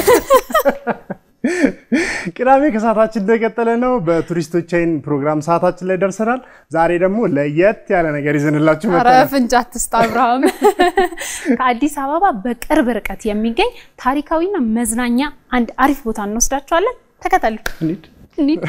ቅዳሜ ከሰዓታችን እንደቀጠለ ነው። በቱሪስቶች አይን ፕሮግራም ሰዓታችን ላይ ደርሰናል። ዛሬ ደግሞ ለየት ያለ ነገር ይዘንላችሁ ኧረ መጥተናል። ፍንጫ አትስጥ አብርሃም። ከአዲስ አበባ በቅርብ ርቀት የሚገኝ ታሪካዊና መዝናኛ አንድ አሪፍ ቦታ እንወስዳችኋለን። ተከተሉ እንሂድ። እንሂድ።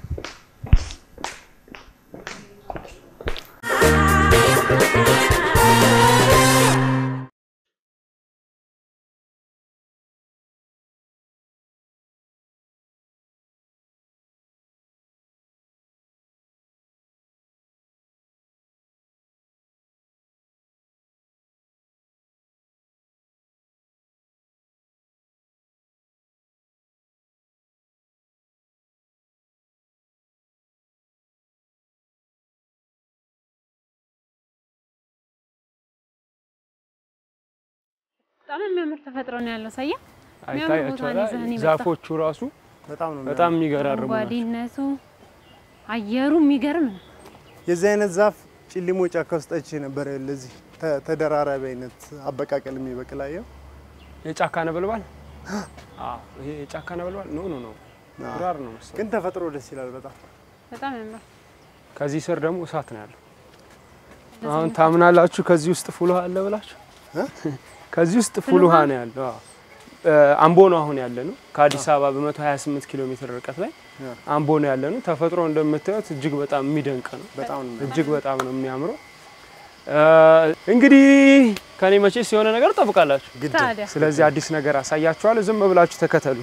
በጣም የሚያምር ተፈጥሮ ነው ያለው። ሳያ የሚያምር ቦታ ነው ይዘህን አይታያቸዋል። የመጣው። ዛፎቹ ራሱ በጣም ነው በጣም የሚገራርሙ ናቸው። አረንጓዴነቱ፣ አየሩ የሚገርም ነው። የዚህ አይነት ዛፍ ጭሊሞ ጫካ ውስጥ አይቼ ነበር። ለዚህ ተ- ተደራራቢ አይነት አበቃቀል የሚበቅል አየው። የጫካ ነበልባል አዎ፣ ይሄ የጫካ ነበልባል ኖ ኖ ኖ ግራር ነው መሰለኝ። ግን ተፈጥሮ ደስ ይላል በጣም በጣም ያምራል። ከዚህ ስር ደግሞ እሳት ነው ያለው። አሁን ታምናላችሁ? ከዚህ ውስጥ ፉል ውሃ አለ ብላችሁ? ከዚህ ውስጥ ፉል ውሃ ነው ያለው። አዎ። እ፣ አምቦ ነው አሁን ያለ ነው። ከአዲስ አበባ በ128 ኪሎ ሜትር ርቀት ላይ ያ። አምቦ ነው ያለ ነው። ተፈጥሮ እንደምታዩት እጅግ በጣም የሚደንቅ ነው። በጣም ነው እጅግ በጣም ነው የሚያምረው። እ፣ እንግዲህ ከኔ መቼስ የሆነ ነገር ጠብቃላችሁ። ግድ ታዲያ ስለዚህ አዲስ ነገር አሳያችኋለሁ። ዝም ብላችሁ ተከተሉ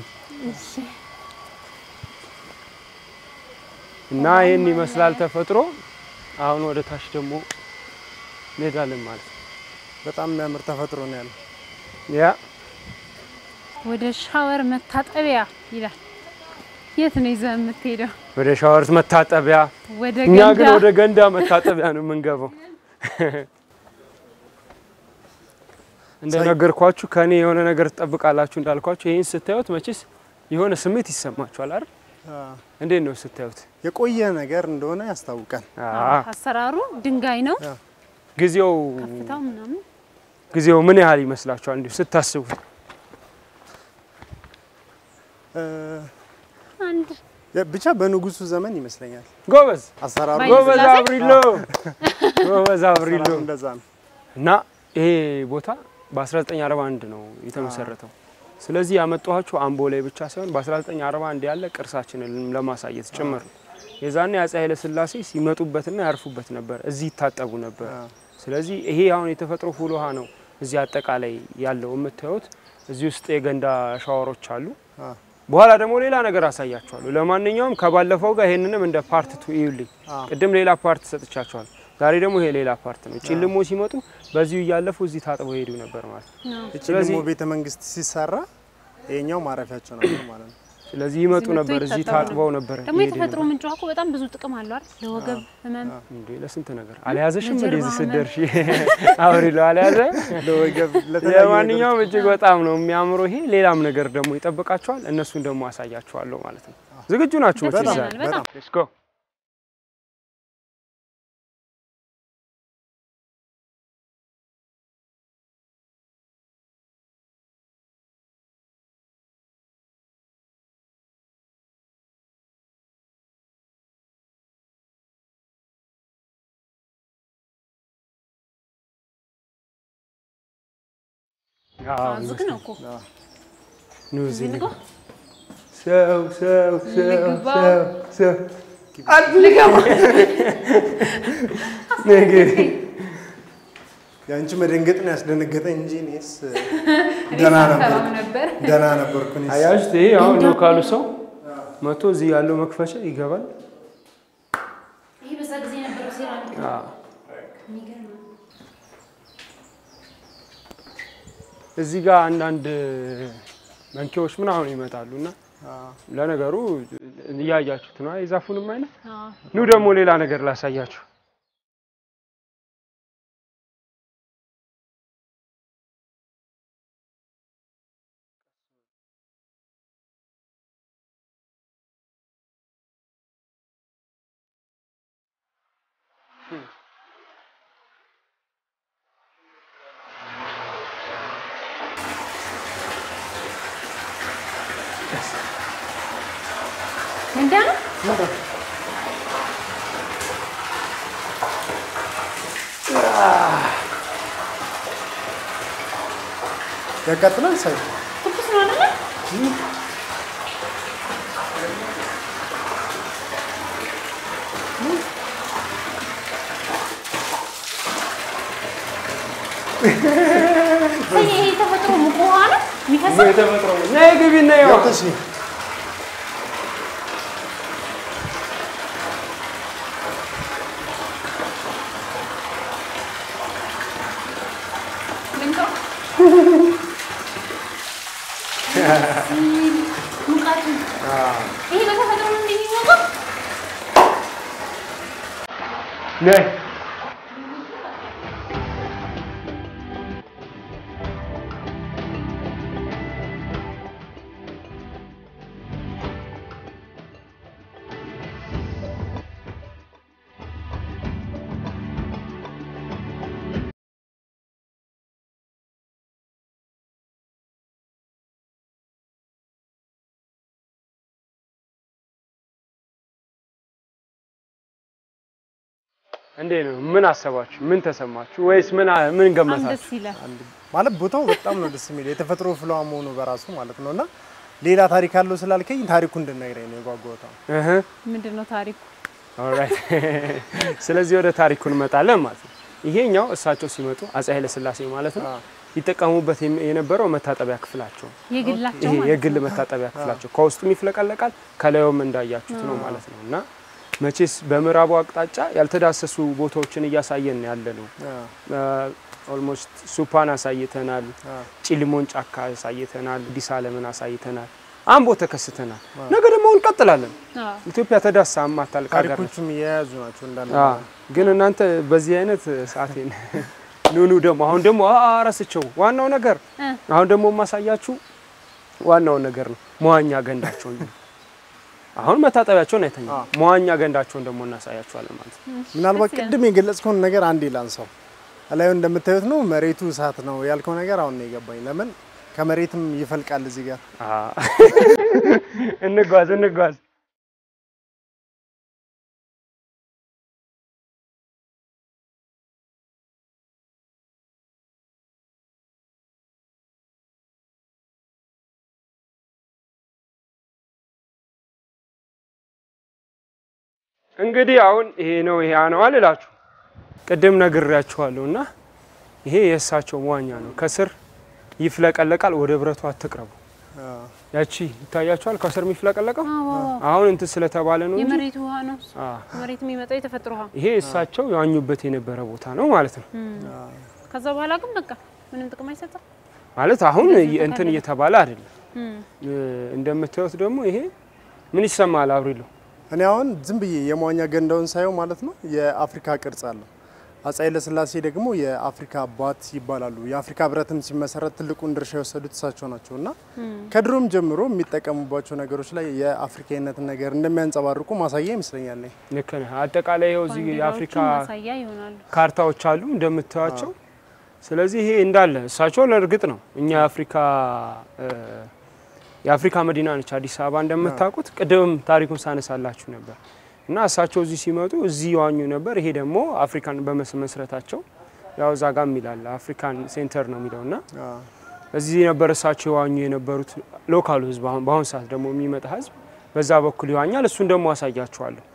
እና ይህን ይመስላል ተፈጥሮ። አሁን ወደ ታች ደግሞ እንሄዳለን ማለት ነው። በጣም የሚያምር ተፈጥሮ ነው ያለው። ያ ወደ ሻወር መታጠቢያ ይላል። የት ነው ይዘህ የምትሄደው? ወደ ሻወር መታጠቢያ፣ ወደ እኛ ግን ገንዳ ወደ ገንዳ መታጠቢያ ነው የምንገባው። እንደነገርኳችሁ ከኔ የሆነ ነገር ትጠብቃላችሁ እንዳልኳችሁ፣ ይህን ስታዩት መቼስ የሆነ ስሜት ይሰማችኋል አይደል? አ፣ እንዴት ነው ስታዩት? የቆየ ነገር እንደሆነ ያስታውቃል። አ፣ አሰራሩ ድንጋይ ነው። ጊዜው ከፍታው ምናምን ጊዜው ምን ያህል ይመስላችኋል እንዲሁ ስታስቡት? እ፣ አንድ ብቻ በንጉሱ ዘመን ይመስለኛል ጎበዝ አሰራሩ ባይ- ጎበዝ ስላሴ? አብሪሎ ጎበዝ አብሪሎ አሰራሩ እንደዛ ነው። እና ይሄ ቦታ በ1941 ነው የተመሰረተው። ስለዚህ ያመጣኋችሁ አምቦ ላይ ብቻ ሳይሆን በ1941 ያለ ቅርሳችንን ለማሳየት ጭምር ነው። የዛኔ አፄ ኃይለ ሥላሴ ሲመጡበትና ያርፉበት ነበር፣ እዚህ ይታጠቡ ነበር። አ፣ ስለዚህ ይሄ አሁን የተፈጥሮ ፉል ውሃ ነው እዚህ አጠቃላይ ያለው የምታዩት። እዚህ ውስጥ የገንዳ ሻወሮች አሉ። አ፣ በኋላ ደግሞ ሌላ ነገር አሳያችኋለሁ። ለማንኛውም ከባለፈው ጋር ይሄንንም እንደ ፓርት ቱ ይዩልኝ። አ፣ ቅድም ሌላ ፓርት ሰጥቻችኋል። ዛሬ ደግሞ ይሄ ሌላ ፓርት ነው። ጭልሞ ሲመጡ በዚሁ እያለፉ እዚህ ታጥበው ሄዱ ነበር ማለት ነው። ነው። እቺ ስለዚህ- ደግሞ ቤተ መንግስት ሲሰራ ይሄኛው ማረፊያቸው ነበር ማለት ነው። ስለዚህ ይመጡ እዚህ መጥቶ ነበር፣ እዚህ ይታጠቡ ታጥበው ነበር። ደግሞ ይሄዱ የተፈጥሮ ነበር። ምንጭ ውሃ እኮ በጣም ብዙ ጥቅም አለው አይደል? ለወገብ ህመም እንዴ ለስንት ነገር አልያዘሽም? ለጀርባ እንደዚህ ህመም። ስትደርሺ አውሪሎ አልያዘ። ለወገብ ለተለያዩ ለማንኛውም እጅግ በጣም ነው የሚያምረው። ይሄ ሌላም ነገር ደግሞ ይጠብቃችኋል። እነሱን ደግሞ አሳያችኋለሁ ማለት ነው። ዝግጁ ናችሁ? ደስ መቼስ ይለናል በጣም ሌትስ ጎ ዝግ ነው እኮ ኑ እዚህ ልግባ? ሰው ሰው ሰው ልግባ? ሰው ሰው ነገር የአንቺ መደንገጥ ነው ያስደነገጠኝ እንጂ እኔስ ደህና ነበር ሰላም ነበር። ደህና ነበርኩ። እኔስ አያችሁት? ይሄ አሁን ነው ካሉ ሰው መቶ እዚህ ያለው መክፈቻ ይገባል። ይሄ በዛ ጊዜ የነበረው ሴራሚክ አዎ። የሚገርም ነው። እዚህ ጋር አንዳንድ መንኪዎች ምናምን ይመጣሉ እና አ፣ ለነገሩ እያያችሁት ነው የዛፉንም አይነት። አዎ። ኑ ደግሞ ሌላ ነገር ላሳያችሁ። እንዲያ ነው። ያቃጥላል ሳይ ትኩስ ነው አይደለ? ይሄ የተፈጥሮ ሙቅ ውሃ ነው የሚፈሰው። የተፈጥሮ ነይ ግቢ እና ይኸው ገብተሽ ልምጣው? ሙቀቱ ይሄ በተፈጥሮ ነው እንደሚሞቀው። ነይ እንዴ ነው ምን አሰባችሁ? ምን ተሰማችሁ? ወይስ ምን ምን በጣም ገመታችሁ? ደስ ይላል። ማለት ቦታው በጣም ነው ደስ የሚል የተፈጥሮ ፍለዋ መሆኑ በራሱ ማለት ነው። እና ሌላ ታሪክ አለው ስላልከኝ ታሪኩ እንድነግረኝ ነው የጓጓሁት። እህ ምንድን ነው ታሪኩ? ኦልራይት። ስለዚህ ወደ ታሪኩ እንመጣለን ማለት ነው። ይሄኛው እሳቸው ሲመጡ አፄ ኃይለ ሥላሴ ማለት ነው ይጠቀሙበት የም- የነበረው መታጠቢያ ክፍላቸው የግላቸው ይሄ ማለት የግል መታጠቢያ ክፍላቸው ከውስጡም ይፍለቀለቃል ከላዩም እንዳያችሁት ነው ማለት ነው። እና መቼስ በምዕራቡ አቅጣጫ ያልተዳሰሱ ቦታዎችን እያሳየን ያለ ነው። ኦልሞስት ሱፓን አሳይተናል፣ ጭልሞን ጫካ አሳይተናል፣ አዲስ ዓለምን አሳይተናል፣ አምቦ ተከስተናል። ነገ ደግሞ እንቀጥላለን። አዎ። ኢትዮጵያ ተዳሳ ማታልቅ ሀገር ነች። ታሪኮቹም የያዙ ናቸው እንዳለ አዎ፣ ግን እናንተ በዚህ አይነት ሰዓቴን ኑኑ ደግሞ አሁን ደግሞ አ- ረስቸው ዋናው ነገር እ። አሁን ደግሞ የማሳያችሁ ዋናው ነገር ነው። መዋኛ ገንዳቸውን አሁን መታጠቢያቸውን አይተኛ መዋኛ ገንዳቸውን ደግሞ እናሳያችኋለን ማለት ነው። ምናልባት ደስ ይላል። ቅድም የገለጽከውን ነገር አንዴ ላንሳው። እላዩ እንደምታዩት ነው መሬቱ እሳት ነው ያልከው ነገር አሁን ነው የገባኝ። ለምን ከመሬትም ይፈልቃል እዚህ ጋር አ እንጓዝ እንጓዝ። እንግዲህ አሁን ይሄ ነው ይሄ ነው አልላችሁ ቅድም ነግሬያችኋለሁ እና ይሄ የእሳቸው መዋኛ ነው። ከስር ይፍለቀለቃል። ወደ ብረቱ አትቅረቡ። ያቺ ይታያችኋል፣ ከስር የሚፍለቀለቀው አዎ፣ አዎ፣ አዎ። አሁን እንትን ስለተባለ ነው እንጂ የመሬት ውሃ ነው እሱ። አ፣ ከመሬት የሚመጣው የተፈጥሮ ውሃ። ይሄ እሳቸው የዋኙበት የነበረ ቦታ ነው ማለት ነው። ከዛ በኋላ ግን በቃ ምንም ጥቅም አይሰጥም። ማለት አሁን እንደዚህ እንትን ተካለለ። እየተባለ አይደለም። እም። እ፣ እንደምታዩት ደግሞ ይሄ ምን ይሰማል አብሪሎ? እኔ አሁን ዝም ብዬ የመዋኛ ገንዳውን ሳየው ማለት ነው የአፍሪካ ቅርጽ አለው። አፄ ኃይለሥላሴ ደግሞ የአፍሪካ አባት ይባላሉ። የአፍሪካ ሕብረትም ሲመሰረት ትልቁን ድርሻ የወሰዱት እሳቸው ናቸው እና ከድሮም ጀምሮ የሚጠቀሙባቸው ነገሮች ላይ የአፍሪካዊነትን ነገር እንደሚያንጸባርቁ ማሳያ ይመስለኛል። እኔ ልክ ነህ። አጠቃላይ ይኸው እዚህ ባንዲራዎቹ የአፍሪካ ማሳያ ይሆናሉ። ካርታዎች አሉ እንደምታዩቸው። ስለዚህ ይሄ እንዳለ እሳቸው ለእርግጥ ነው እኛ የአፍሪካ እ፣ የአፍሪካ መዲና ነች አዲስ አበባ እንደምታውቁት። ቅድም ታሪኩን ሳነሳላችሁ ነበር እና እሳቸው እዚህ ሲመጡ እዚህ ይዋኙ ነበር። ይሄ ደግሞ አፍሪካን በመስረታቸው ያው እዛ ጋር የሚላል አፍሪካን ሴንተር ነው የሚለው እና እዚህ ነበር እሳቸው ይዋኙ የነበሩት። ሎካሉ ህዝብ አሁን በአሁኑ ሰዓት ደግሞ የሚመጣ ህዝብ በዛ በኩል ይዋኛል። እሱን ደግሞ አሳያችኋለሁ።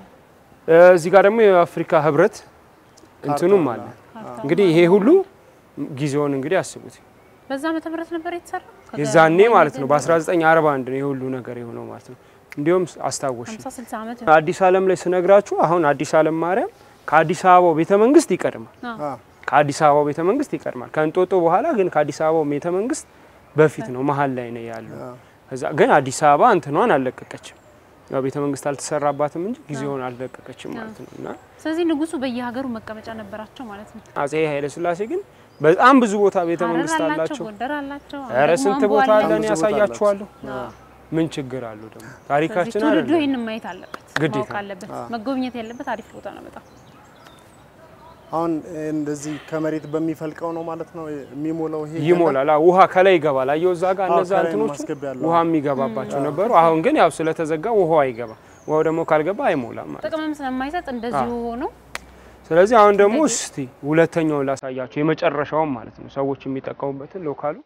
እ፣ እዚህ ጋር ደግሞ የአፍሪካ ህብረት እንትኑም አለ። ካርታው እንግዲህ ይሄ ሁሉ ጊዜውን እንግዲህ አስቡት። በዛ ዓመተ ምህረት ነበር የተሰራ። የዛኔ ማለት ነው በ1941 ነው የሁሉ ነገር የሆነው ማለት ነው። እንዲሁም አስታወሽ 50 60 ዓመት አዲስ ዓለም ላይ ስነግራችሁ አሁን አዲስ ዓለም ማርያም ከአዲስ አበባው ቤተ መንግስት ይቀድማል። ከአዲስ አበባው ቤተ መንግስት ይቀድማል። ከእንጦጦ በኋላ ግን ከአዲስ አበባው ቤተ መንግስት በፊት ነው መሀል ላይ ነው ያለው። ከዛ ግን አዲስ አበባ እንትኗን አልለቀቀችም። ያው ቤተ መንግስት አልተሰራባትም እንጂ ጊዜውን አልለቀቀችም ማለት ነው እና ስለዚህ ንጉሱ በየሀገሩ መቀመጫ ነበራቸው ማለት ነው። አጼ ኃይለ ሥላሴ ግን በጣም ብዙ ቦታ ቤተ ሐረር መንግስት አላቸው፣ አላቸው። ጎንደር አላቸው። አሁን ኧረ ደግሞ ስንት አምቦ ቦታ አለ። አለን ብዙ ቦታ ያሳያችኋለሁ። አዎ። ምን ችግር አለው ደግሞ ስለዚህ ታሪካችን ትውልዱ አይደለም ይህንን ማየት አለበት፣ ግዴታ። ማወቅ አለበት፣ መጎብኘት ያለበት አሪፍ ቦታ ነው በጣም። አሁን እንደዚህ ከመሬት በሚፈልቀው ነው ማለት ነው የሚሞላው። ይሄ ይሞላል። አዎ፣ ውሃ ከላይ ይገባል። አየሁ እዛ ጋር አዎ፣ እነዛ ከላይ እንትኖቹ ማስገቢያ አለው። ውሃ የሚገባባቸው ነበሩ። አሁን ግን ያው ስለተዘጋ ውሃው አይገባ። ውሃው ደግሞ ካልገባ አይሞላም ማለት ነው። ጥቅምም ስለማይሰጥ እንደዚሁ ሆኖ ስለዚህ አሁን ደግሞ እስቲ ሁለተኛውን ላሳያቸው የመጨረሻውን ማለት ነው ሰዎች የሚጠቀሙበትን ሎካሉ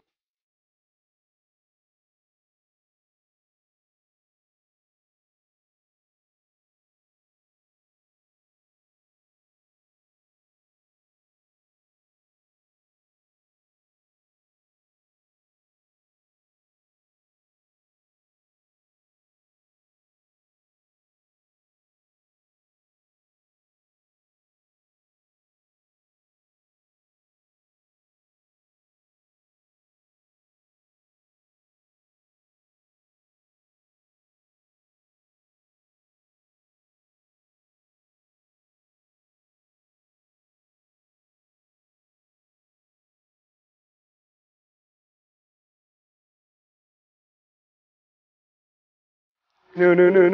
ኑ ኑ ኑ ኑ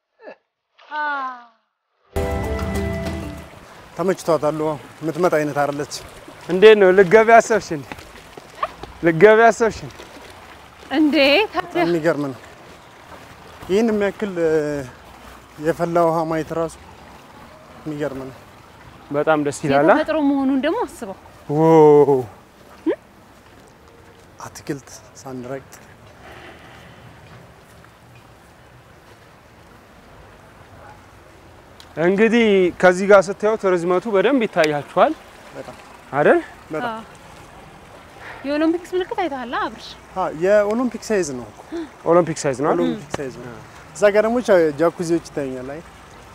ተመችቷታል። ውሃው የምትመጣ አይነት አይደለች። እንዴት ነው ልገቢ አሰብሽ እንዴ? ልገቢ አሰብሽ እንዴ? እንዴ የሚገርም ነው። ይህን የሚያክል እ፣ የፈላ ውሃ ማየት ራሱ የሚገርም ነው። በጣም ደስ ይላል። አ? የተፈጥሮ መሆኑን ደግሞ አስበው። ዎ አትክልት ሳንረግጥ እንግዲህ ከዚህ ጋር ስታዩት ርዝመቱ በደንብ ይታያችኋል በጣም አይደል? በጣም አዎ። የኦሎምፒክስ ምልክት አይተሃል አብርሽ? አ፣ የኦሎምፒክ ሳይዝ ነው እኮ ኦሎምፒክ ሳይዝ ነው አይደል? ኦሎምፒክ ሳይዝ ነው። እዛ ጋር ደግሞ ጃ- ጃኩዚዎች ይታዩኛል። አይ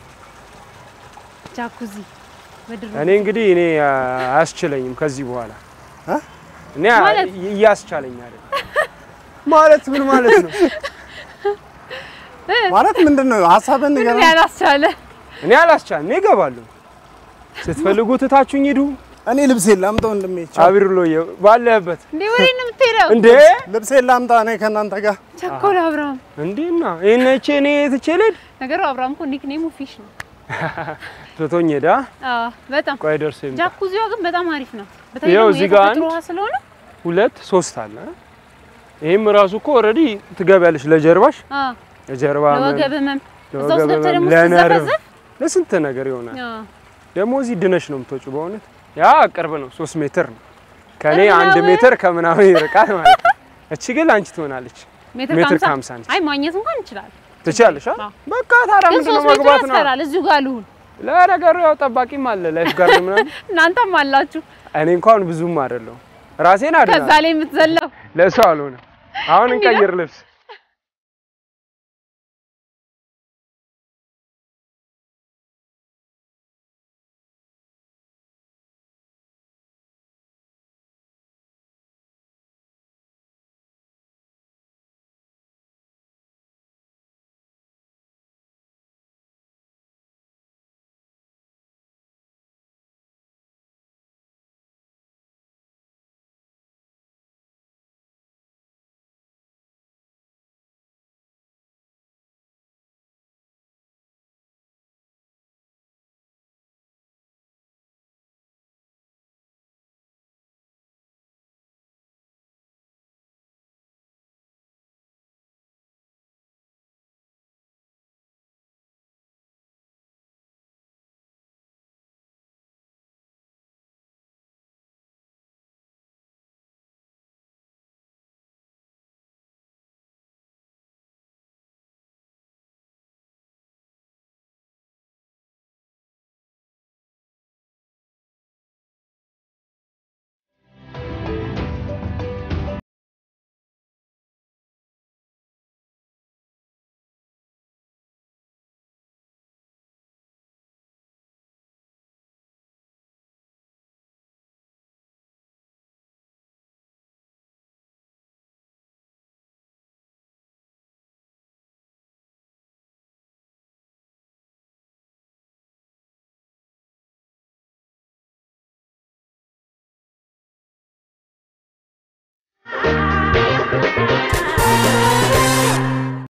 ጃኩዚ ምድር እኔ እንግዲህ እኔ አ፣ አያስችለኝም ከዚህ በኋላ አ? እኔ አ- ማለት? እያስቻለኝ አይደል? ማለት ምን ማለት ነው? ማለት ምንድን ነው ሀሳብን ምን ንገረን። ያላስቻለ እኔ አላስቻለኝ። እኔ እገባለሁ። ስትፈልጉ ትታችሁኝ ሂዱ። እኔ ልብሴን ላምጣ ወንድሜ። ቻው። አቢርሎዬ ባለህበት እንዴ ወዴት ነው የምትሄደው? እንዴ ልብሴን ላምጣ እኔ ከእናንተ ጋር ቸኮል አብርሃም። እንዴና ይሄን እቺ እኔ ትቼ ልሂድ? ነገሩ አብርሃም እኮ ኒክኔሙ ፊሽ ነው። ትቶኝ ሄዳ አዎ በጣም ቆይ ደርሶ ይምጣ። ጃኩዚዋ ግን በጣም አሪፍ ነው። በተለይ ይኸው ደግሞ እዚህ ጋር የተፈጥሮ አንድ ውሃ ስለሆነ ሁለት ሶስት አለ። ይሄም ራሱ እኮ ኦልሬዲ ትገቢያለሽ ለጀርባሽ አዎ ለጀርባ ህመም፣ ለወገብ ህመም እዛ ውስጥ ለወገብ ገብተህ ህመም፣ ደግሞ ለነርቭ ስትዘፈዘፍ ለስንት ነገር ይሆናል። አዎ ደግሞ እዚህ ድነሽ ነው የምትወጪው። በእውነት ያ ቅርብ ነው፣ ሶስት ሜትር ነው ከኔ ቅርብ አንድ ነው። ሜትር ከምናምን ይርቃል ማለት ነው። እቺ ግን አንቺ ትሆናለች ሜትር ሜትር ከሀምሳ ከሀምሳ ነች። አይ ማግኘት እንኳን እንችላለን። ትችያለሽ። አ? አዎ። በቃ ታዲያ ግን ምንድን ነው ሶስት ሜትር መግባት ነው። ያስፈራል። እዚሁ ጋር ልሁን። ለነገሩ ያው ጠባቂም አለ ላይፍ ጋርድ ምናምን። እናንተም አላችሁ እኔ እንኳን ብዙም አይደለሁም ራሴን ከዛ አድናለሁ። ላይ የምትዘለው ለሰው አልሆነ። አሁን እንዲህ ነው? እንቀይር ልብስ